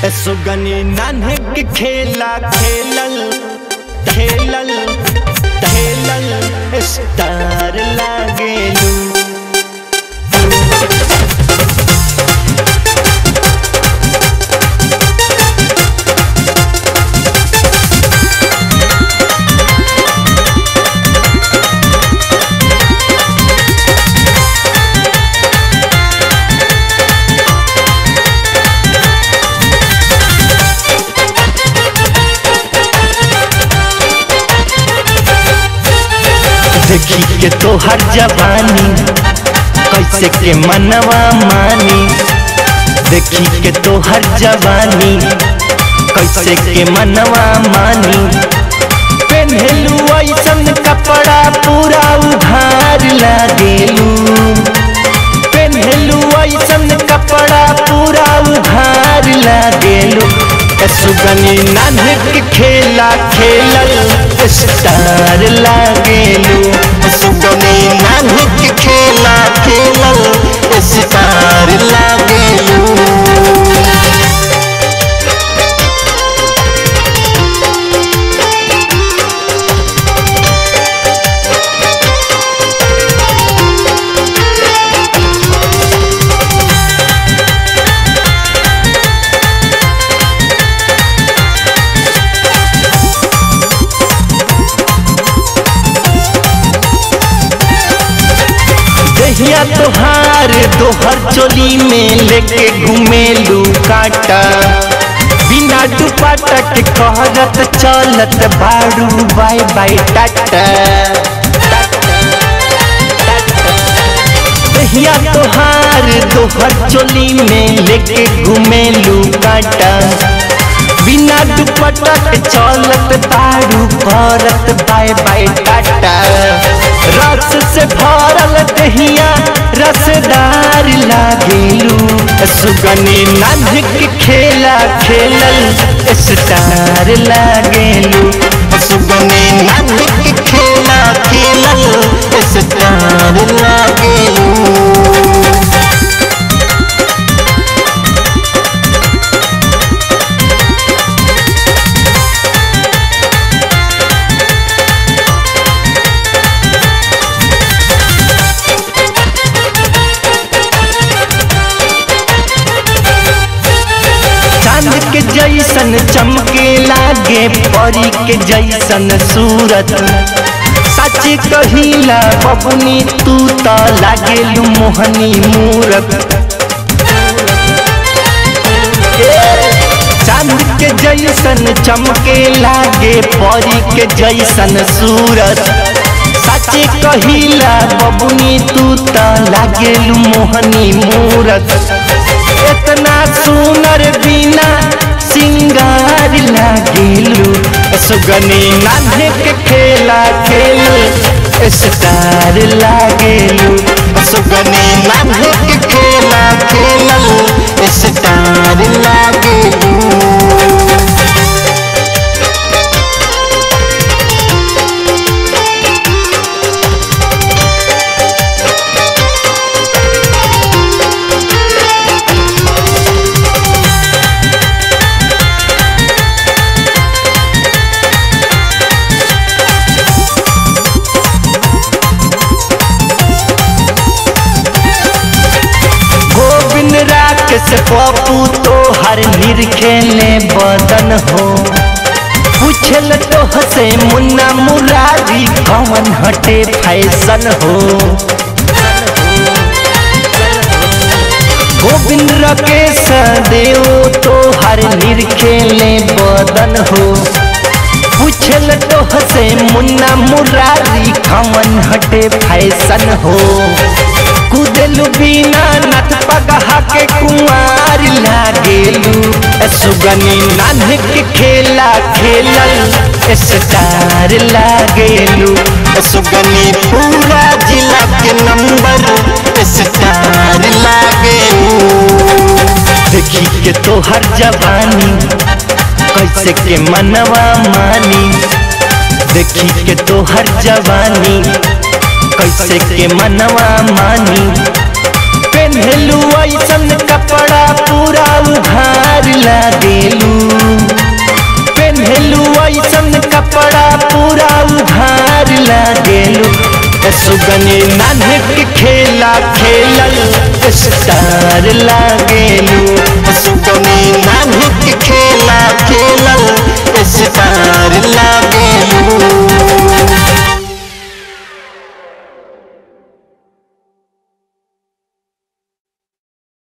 सुगनी नान्हे के खेला खेलल खेलल खेलल स्टार लागेलू देखी के तोहर जवानी कैसे के मनवा मानी देखी के तोहर जवानी कैसे के मनवा मानी पेन्हलू ऐसन कपड़ा पूरा उधार लागेलू पेन्हलू ऐसन कपड़ा पूरा उधार लागेलू सुगनी नानक खेला खेलल स्टार लागेलू सुगनी नानक खेला खेलल स्टार लागेलू दहिया तोहार दोहर चोली में लेके घुमेलू काटा बिना दुपट्टा के कहरत चलत बारू बाय बाय टाटा दहिया तोहार दोहर चोली में लेके घुमेलू काटा बिना दुपट्टा के चलत बारू करत बाय बाय टाटा रस से भरल दहिया रसदार लागेलू सुगनी नानक खेला खेलल स्टार लागेलू सुगनी नानक खेला खेलल स्टार लागेलू चांद के जैसन चमके लागे परी के जैसन सूरत सच कहिला बबुनी तू त लागेलू मोहनी मूरत चांद के जैसन चमके लागे परी के जैसन सूरत सच कहिला बबुनी तू त लागेलू मोहनी मूरत इतना सुनर बिना सिंगार लागेलू सुगनी नान्हे के खेला खेल स्टार लागेलू सुगनी नान्हे के खेला खेलल स्टार लागेलू गोविंद राकेश पप्पू तो हर निरखेले बदन हो पूछल तो हसे मुन्ना मुरारी कौन हटे फैशन हो गोविंद राकेश देव तो हर निरखेले बदन हो पूछल तो हसे मुन्ना मुरारी कौन हटे फैशन हो कुदलू बिना नथ पगहा के कुमार लागेलू सुगनी नानक खेला खेलल स्टार लागेलू सुगनी पूरा जिला के नंबर स्टार लागेलू देखी के तोहर जवानी कैसे के मनवा मानी देखी के तोहर जवानी कैसे के मनवा मानी पेन्हलू ऐसन कपड़ा पूरा उधार लागे सुगनी नानक खेला खेलल स्टार लागे